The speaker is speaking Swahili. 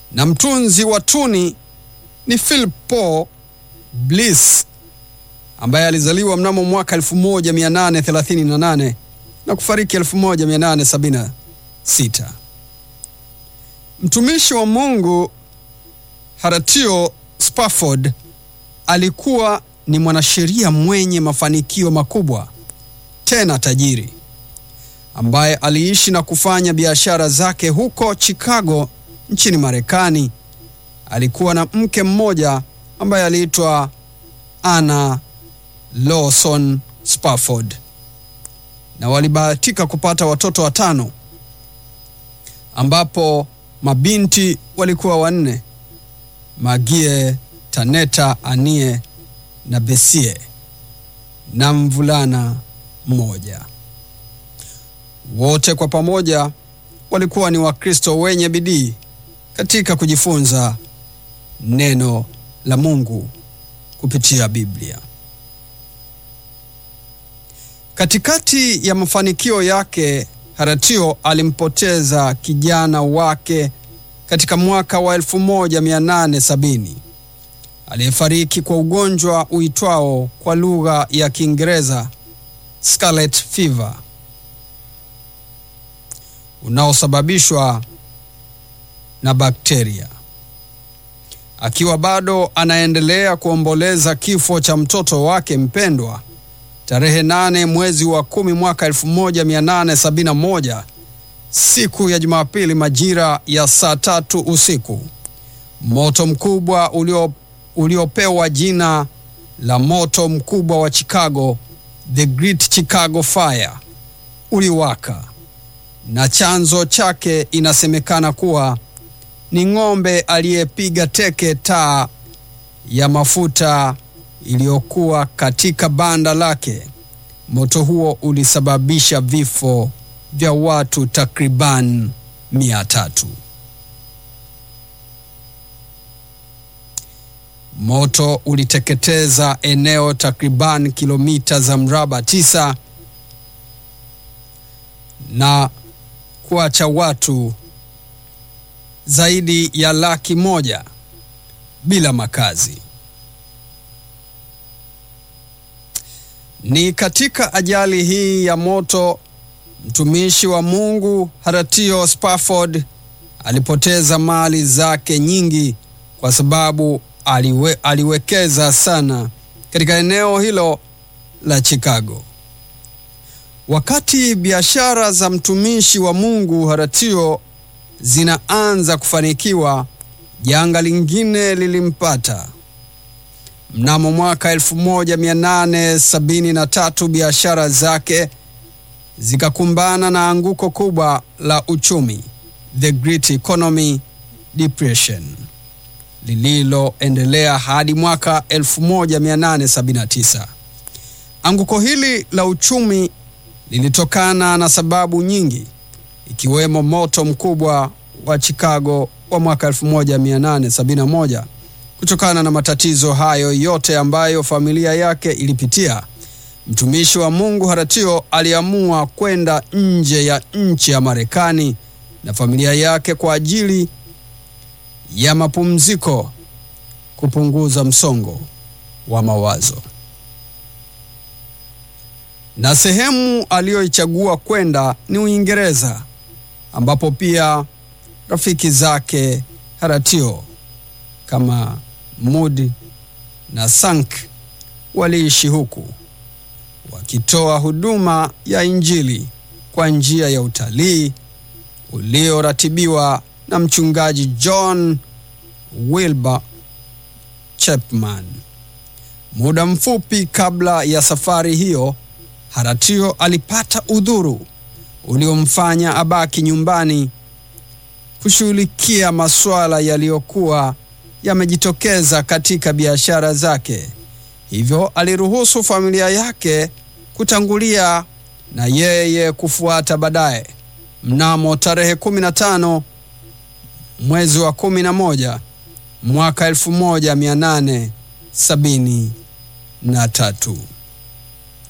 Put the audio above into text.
na mtunzi wa tuni ni Philip Paul Bliss ambaye alizaliwa mnamo mwaka 1838 na kufariki 1876. Mtumishi wa Mungu Horatio Spafford alikuwa ni mwanasheria mwenye mafanikio makubwa tena tajiri ambaye aliishi na kufanya biashara zake huko Chicago nchini Marekani. Alikuwa na mke mmoja ambaye aliitwa Anna Lawson Spafford na walibahatika kupata watoto watano ambapo mabinti walikuwa wanne: Magie, Taneta, Anie na Besie na mvulana mmoja. Wote kwa pamoja walikuwa ni Wakristo wenye bidii katika kujifunza neno la Mungu kupitia Biblia. Katikati ya mafanikio yake, Horatio alimpoteza kijana wake katika mwaka wa 1870 aliyefariki kwa ugonjwa uitwao kwa lugha ya Kiingereza scarlet fever unaosababishwa na bakteria. Akiwa bado anaendelea kuomboleza kifo cha mtoto wake mpendwa, tarehe nane mwezi wa kumi mwaka 1871 siku ya Jumapili majira ya saa tatu usiku, moto mkubwa ulio uliopewa jina la moto mkubwa wa Chicago, the Great Chicago Fire, uliwaka na chanzo chake inasemekana kuwa ni ng'ombe aliyepiga teke taa ya mafuta iliyokuwa katika banda lake. Moto huo ulisababisha vifo vya watu takriban mia tatu. Moto uliteketeza eneo takriban kilomita za mraba tisa na kuacha watu zaidi ya laki moja bila makazi. Ni katika ajali hii ya moto mtumishi wa Mungu Horatio Spafford alipoteza mali zake nyingi kwa sababu aliwe, aliwekeza sana katika eneo hilo la Chicago. Wakati biashara za mtumishi wa Mungu Horatio zinaanza kufanikiwa, janga lingine lilimpata. Mnamo mwaka 1873 biashara zake zikakumbana na anguko kubwa la uchumi, the Great Economy Depression, lililoendelea hadi mwaka 1879. Anguko hili la uchumi lilitokana na sababu nyingi ikiwemo moto mkubwa wa Chicago wa mwaka 1871. Kutokana na matatizo hayo yote ambayo familia yake ilipitia, mtumishi wa Mungu Horatio aliamua kwenda nje ya nchi ya Marekani na familia yake kwa ajili ya mapumziko, kupunguza msongo wa mawazo. Na sehemu aliyoichagua kwenda ni Uingereza, ambapo pia rafiki zake Horatio kama Moody na Sank waliishi huku wakitoa huduma ya Injili kwa njia ya utalii ulioratibiwa na mchungaji John Wilbur Chapman. Muda mfupi kabla ya safari hiyo, Horatio alipata udhuru uliomfanya abaki nyumbani kushughulikia masuala yaliyokuwa yamejitokeza katika biashara zake. Hivyo aliruhusu familia yake kutangulia na yeye kufuata baadaye. Mnamo tarehe 15 mwezi wa 11 mwaka 1873